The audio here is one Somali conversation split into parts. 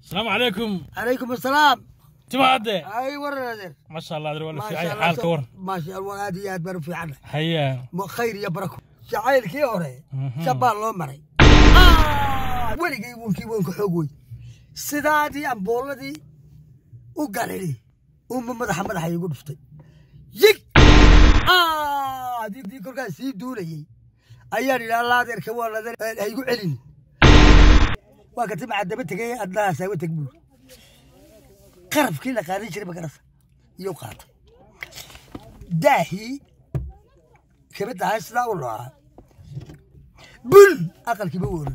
السلام عليكم عليكم السلام تبعدي اي ورا نادر ما شاء الله ادري ولا ما في شاء اي الله حال سو- كور ما شاء الله هذه يا بر في عنا هيا خير يا بركو jacaylkii hore Mhm. shabbaan loo maray weligay wunkii wanku xoog wey sidaadii ambooladii u galili uma madaxa madaxa iigu dhuftay yig adii kolkaas sii duulayey ayaan idhi alla adeerka waa ladan ha igu celin waa ka timaca daba tegay adnaha saawa teg buuri qarabkii la qaadan jiray magarasa iyuu qaatay daahii kabadda ahay sidaa u noocaa bul aqalkiiba woolin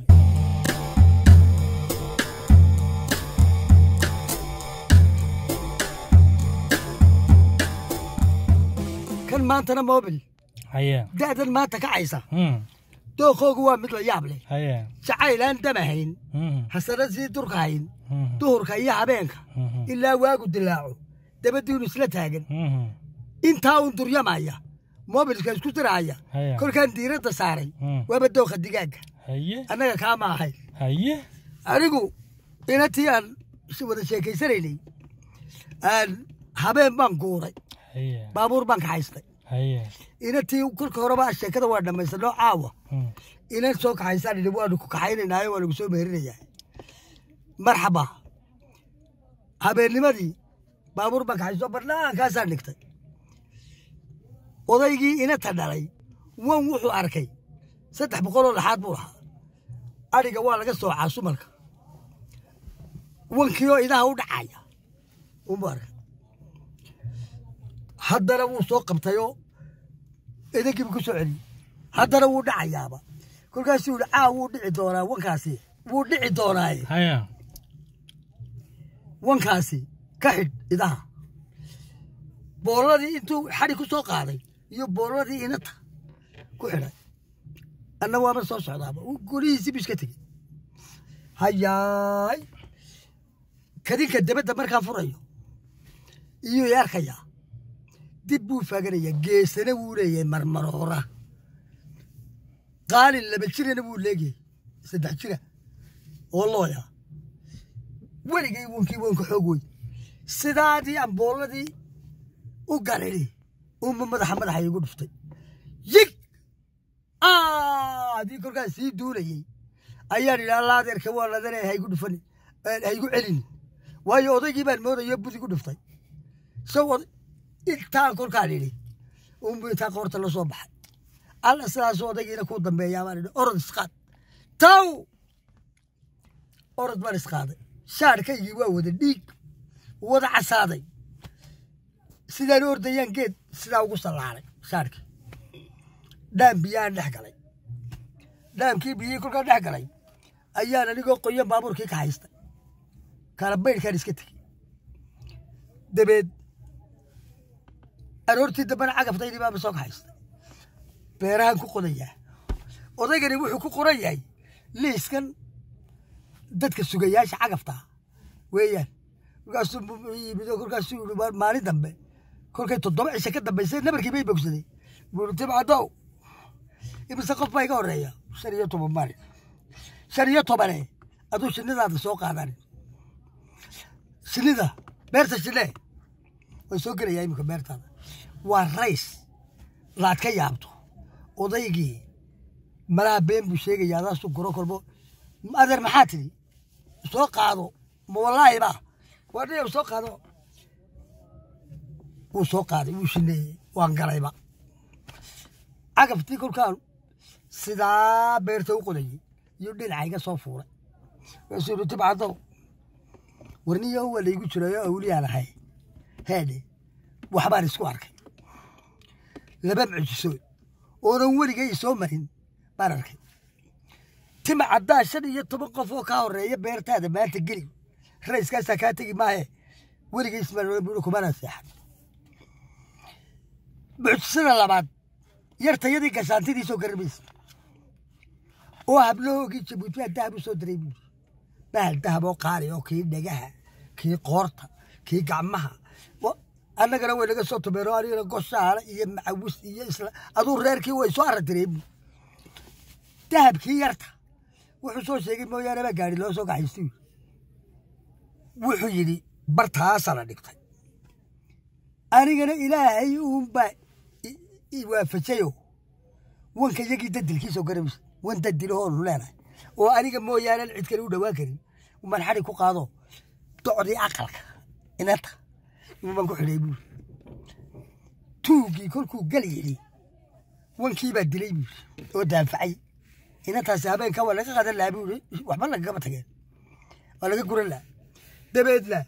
kan maantana mobil هيا da'dan maanta kacaysa هم dookoogu waa mid la yaab leh هيا jacayl aan damahayn هم hasana sii durkahayn هم duhurka iyo habeenka هم ilaa waagu dilaaco dabadiinu isla taagan هم intaa un duryamaya mobilka isku diraya هيا kolkaan diiradda saaray هم waaba dooka digaagga هيا annaga kaa ma ahayn هيا anigu inatii aan is wada sheekaysanaynay aan habeen baan guuray هيا baabuur baan kaxaystay هيا inatii kolka horeba sheekada waa dhammaysanoo caawa هم inan soo kaxaysaan idhi waanu ku kaxaynaynaayo waanu kusoo meherinayaa marxaba habeennimadii baabuur baan kaxaysto bannaankaasaan dhigtay odaygii inata dhalay wan wuxuu arkay saddex boqoloo laxaad buu lahaa adhiga waa laga soocaa sumalka wankiioo idaha u dhacaya unbuu arkay haddana wuu soo qabtayoo idankiibu ku soo celiyey haddana wuu dhacayaaba kolkaasuu yihi caa wuu dhici doonaa wankaasi wuu dhici doonaaye هيا wankaasi ka xidh idaha boolladii intuu xadhi ku soo qaaday iyo boolladii inata ku xidhay anna waaba soo socdaaba uu golihiisii bu iska tegey hayaay kadinka debadda markaa furayo iyuu i arkayaa dib buu faaganayaa geesana wuu leeyahay marmaroora qaalin laba jirana wuu leegyahay saddex jira oo looya weligay wankii wanka xoog wey sidaadii ambooladii u galili uma madaxa madaxa iigu dhuftay yig adii kolkaas sii duulayey ayaan idhi alla adeerka waa ladane haygu dhufani haygu celin waayo odaygii baan moodayo budi gu dhuftay isagoo intaan kolkaan idhi unbu intaa qoorta la soo baxay alla sidaas odaygiina ku dambeeyaa baan idhi orod isqaad taw orod baan isqaaday shaarkaygii waa wada dhiig wada casaaday sidaan u ordayaan geed sidaa ugu sallaaray shaarkii dhaam biyaan dhex galay dhaamkii biyihii kolkaan dhex galay ayaan anigoo qoyan baabuurkii ka haystay kala baydhkaan iska tegey dabeed aroortii dambena cagaftaydii baaba soo ka haystay beerahaan ku qodayaa odaygani wuxuu ku qoran yahay liiskan dadka sugayaasha cagafta weeyaan kolkaasuu yimid oo kolkaasuu yihi "Waa maalin dambe kolkay toddoba cisho ka dambaysay nabarkii bay bogsaday buuri tibcadow imise qof baa iga horeeya shan iyo toban maalin shan iyo tobane aduu shinnidaada soo qaadan shinnida beerta shinne way soo gelayaa iminka beertaada waa rays laad ka yaabto odaygii malaha been buu sheegayaa adaasuu goro kolbo adeer maxaa tidhi soo qaado ma wallaahi ba waa dhinac soo qaado wuu soo qaaday wuu shineeyey waan galayba cagaftii kolkaan sidaa beerta u qodayey iyo dhinaca iga soo fuuray waasuu yihi tibcadow warniyo waa laygu jirayo awliyaan ahay heedhe waxbaan isku arkay laba mucjisood oonan weligay soo marin baan arkay tima caddaa shan iyo toban qof oo kaa horeeya beertaada maanta geli rayskaasaa kaa tegi maahe weligay ismaal kumana seexan mucjisada labaad yartayadii gashaantidii soo garamaysa oo hablahoogii jabuuti baa dahab u soo diray buuri bahal dahab oo qaali oo kii dhagaha kii qoorta kii gacmaha wa- annagana way naga soo tumeeno anigana goshaale iyo macawis iyo isla aduu reerkii way soo aradirey buuri dahabkii yarta wuxuu soo sheegay mooyaane baa gaari loo soo gaxaystay wuxuu yidhi bartaasaa la dhigtay anigana ilaahay uunbaa i- i waafajayo wanka yagii dadilkiisoo garamaysa wan dadilahoo leenahay oo aniga mooyaane cid kale u dhawaan karin uman xadhi ku qaado docdii aqalka inanta uman ku xidhay buuri tuugii kolkuu gal yidhi wankiibaa dilay buuri oo daanfacay inantaasi habeenka waa laga qadan lahaa buuri waxba lagagama tageen waa laga guran lahaa dabeedna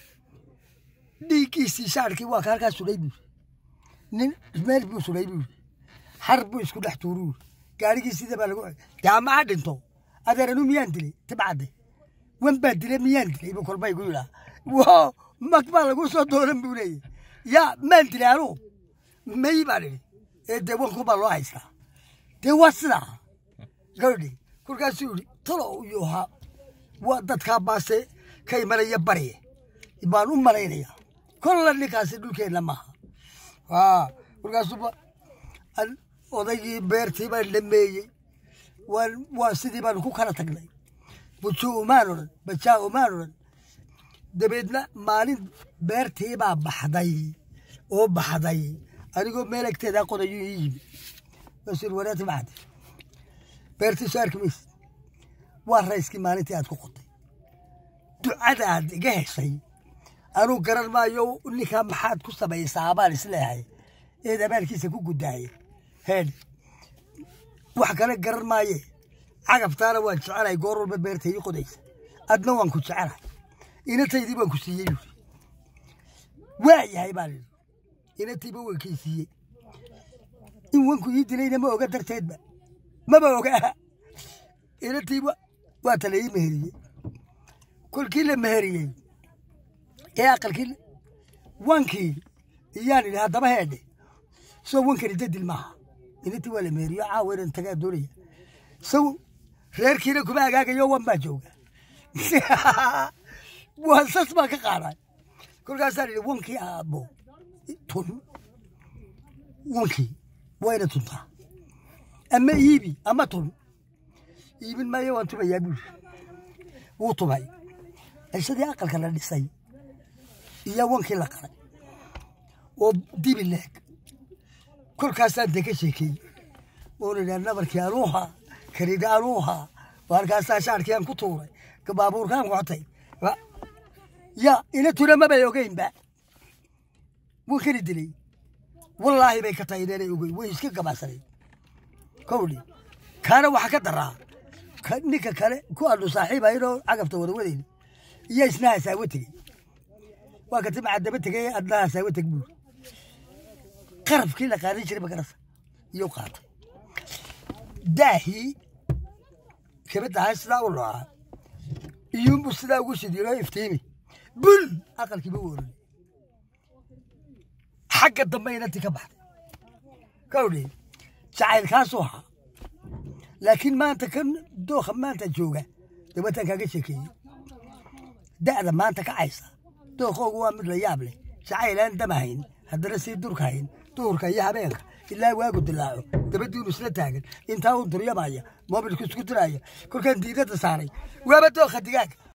dhiiggiisii shaarkii waa ka halkaa sudhay buuri nin meel buu sudhay buuri har buu isku dhex tuuru buuri gaarigiisida baa lagu dee ama ha dhinto adeeranu miyaan dilay tibcadde wan baa dilay miyaan dilay buu kolba igu yidhaa wo mag baa lagu soo doonan buu leeyahy yaa maan dilay anuu may baan idhi ee dee wanku baa loo haystaa dee waa sidaa gabadhi kolkaasuu yidhi talo iyo ha waa dadkaa baase ka imanaya barye baan u malaynaya kolla ninkaasi dhulkeenna maaha aa kolkaasuba an- odaygii beertii baan dhameeyey waan waa sidii baan ku kala tagnay bujuu umaan odhan bajaa umaan odhan dabeedna maalin beertii baa baxday oo baxday anigoo meel agteedaa qodayu ii yimi masir waraati baxday beertii soo arki maysid waa rayskii maalintii aad ku qotay ducada aad iga heshay anuu garan maayo ninkaa maxaad ku samaysaa baan isleehay eed abaalkiisa ku guddaaya heed wax kale garan maaye cagaftaana waan jecelahay goor walba beerta ii qodaysa adna waan ku jecelahay inantaydii baan ku siiyey buuri waa yahay baan idhi inantayba waan kii siiyey in wanku ii dilayna ma oga darteedba maba ogaa inantayba waa tala ii meheriyey kolkii la meheriyey ee aqalkii wankii iyaan idhi haddaba heedhe soo wankani dadil maaha inantii waa la meheriyo caawa inan tagaa doonaya saw reerkiina kuma agaagayo wan baa jooga waa sas baa ka qaaday kolkaasaan idhi wankii aabbo tun wankii wayna tuntaa ama iibi ama tun iibin maayo waan tumayaa buuri wuu tumay cishadii aqalka la dhisay iyo wankii la qalay oo dibi leeg kolkaasaan dee ka sheekeeyey oon idhaa nabarkii anuuha karidha anuuha halkaasaa shaarkiiaan ku tuuray baabuurkaan qotay ya ina tuna mabay ogeynba wuu kani dilay wallaahi bay ka tahay inanay ogeyn way iska gabasanay kowdhi kaana waxa ka daraa ka- ninka kale ku adhu saaxiiba inoo cagafta wada wadayna iyo isna hasaawo tegey waa ka timca daba tegay adna hasaawo teg buuri qarafkii la qaadan jiray magarasa iyuu qaatay daahii kabadaha sidaa u noocaa iyuunbu sidaa ugu shidiinoo iftiimi bul aqalkiiba woorani xagga dambe inantii ka baxday kawdhi jacaylkaasuu ahaa laakiin maanta kan dooka maanta jooga dabataan kaaga sheekeeyey da'da maanta kacaysa dookoogu waa mid la yaab leh jacaylaan damahayn haddana sii durkahayn duhurka iyo habeenka ilaa waagu dilaaco dabadiinu isla taagan intaa uu duryamaya moobilku isku diraya kolkaan diidada saaray waaba dooka digaaga